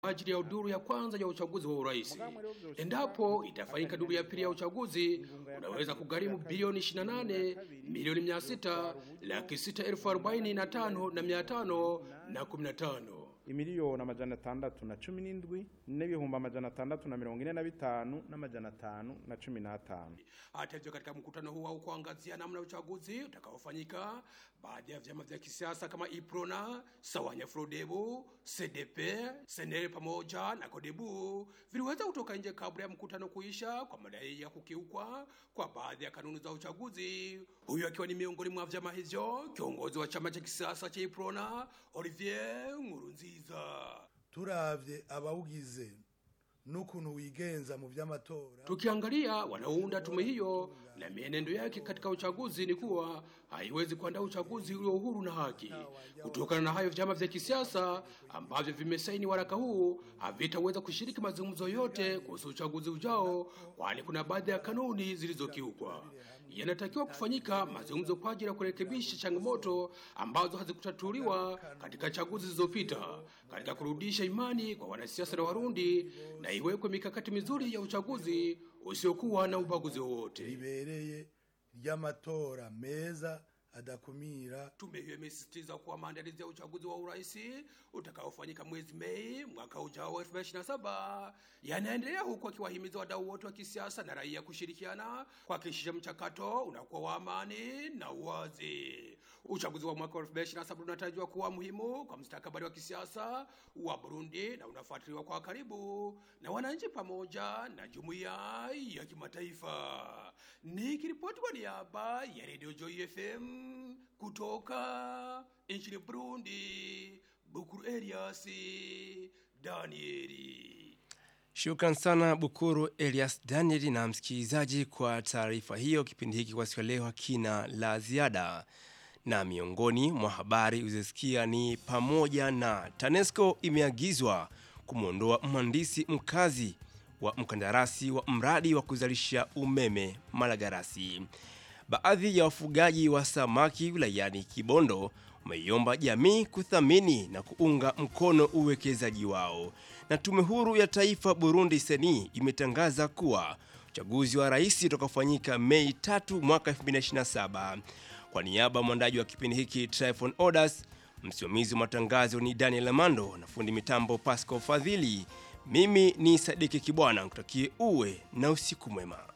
ajili ya duru ya kwanza ya uchaguzi wa urais. Endapo itafanyika duru ya pili ya uchaguzi, unaweza kugharimu bilioni 28 milioni 600 laki sita elfu arobaini na tano na mia tano na kumi na tano. imiliyoni amajana atandatu na cumi n'indwi n'ibihumbi amajana atandatu na mirongo ine na bitanu n'amajana atanu na cumi n'atanu Hata hivyo, katika mkutano huu au kuangazia namna ya uchaguzi utakaofanyika, baadhi ya vyama vya kisiasa kama Iprona, Sawanya Frodebu, CDP, Senere pamoja na Kodebu viliweza kutoka nje kabla ya mkutano kuisha kwa madai ya kukiukwa kwa baadhi ya kanuni za uchaguzi. Huyu akiwa ni miongoni mwa vyama hivyo, kiongozi wa chama cha kisiasa cha Iprona Olivier Nkurunziza. turavye abawugize n'ukuntu wigenza mu vy'amatora Tukiangalia wanaounda tume hiyo na mienendo yake katika uchaguzi, ni kuwa haiwezi kuandaa uchaguzi ulio huru na haki. Kutokana na hayo, vyama vya kisiasa ambavyo vimesaini waraka huu havitaweza kushiriki mazungumzo yote kuhusu uchaguzi ujao, kwani kuna baadhi ya kanuni zilizokiukwa. Yanatakiwa kufanyika mazungumzo kwa ajili ya kurekebisha changamoto ambazo hazikutatuliwa katika chaguzi zilizopita, katika kurudisha imani kwa wanasiasa na Warundi, na iwekwe mikakati mizuri ya uchaguzi usiokuwa na ubaguzi wowote. ribereye ry'amatora meza adakumira Tume hiyo imesisitiza kuwa maandalizi ya uchaguzi wa urais utakaofanyika mwezi Mei mwaka ujao wa 2027 yanaendelea huku akiwahimiza wadau wote wa kisiasa na raia kushirikiana kuhakikisha mchakato unakuwa wa amani na uwazi. Uchaguzi wa mwaka wa 2027 unatarajiwa kuwa muhimu kwa mustakabali wa kisiasa wa Burundi na unafuatiliwa kwa karibu na wananchi pamoja na jumuiya ya kimataifa. Nikiripoti kwa niaba ya Radio Joy FM kutoka nchini Burundi, Bukuru Elias Danieli. Shukran sana Bukuru Elias Daniel na msikilizaji kwa taarifa hiyo. Kipindi hiki kwa siku ya leo hakina la ziada, na miongoni mwa habari uzisikia ni pamoja na TANESCO imeagizwa kumwondoa mhandisi mkazi wa mkandarasi wa mradi wa kuzalisha umeme Malagarasi. Baadhi ya wafugaji wa samaki wilayani Kibondo wameiomba jamii kuthamini na kuunga mkono uwekezaji wao. Na tume huru ya taifa Burundi seni imetangaza kuwa uchaguzi wa rais utakaofanyika Mei 3 mwaka 2027. Kwa niaba ya mwandaji wa kipindi hiki Tryphon Odas, msimamizi wa matangazo ni Daniel Amando na fundi mitambo Pascal Fadhili. Mimi ni Sadiki Kibwana, nikutakie uwe na usiku mwema.